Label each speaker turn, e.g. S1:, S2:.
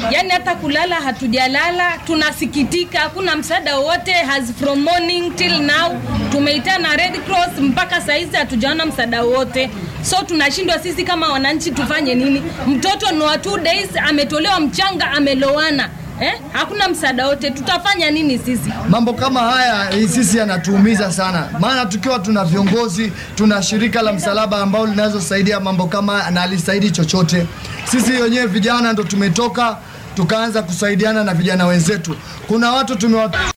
S1: yani hata kulala hatujalala, tunasikitika, hakuna msaada wowote has from morning till now. Tumeitana Red Cross mpaka saizi hatujaona msaada wote, so tunashindwa sisi kama wananchi tufanye nini? Mtoto ni wa two days ametolewa mchanga, amelowana Eh, hakuna msaada wote, tutafanya nini sisi?
S2: Mambo kama haya eh, sisi yanatuumiza sana, maana tukiwa tuna viongozi, tuna shirika la msalaba ambao linazosaidia mambo kama haya na alisaidi chochote. Sisi wenyewe vijana ndo tumetoka tukaanza kusaidiana na vijana wenzetu. Kuna watu tumewa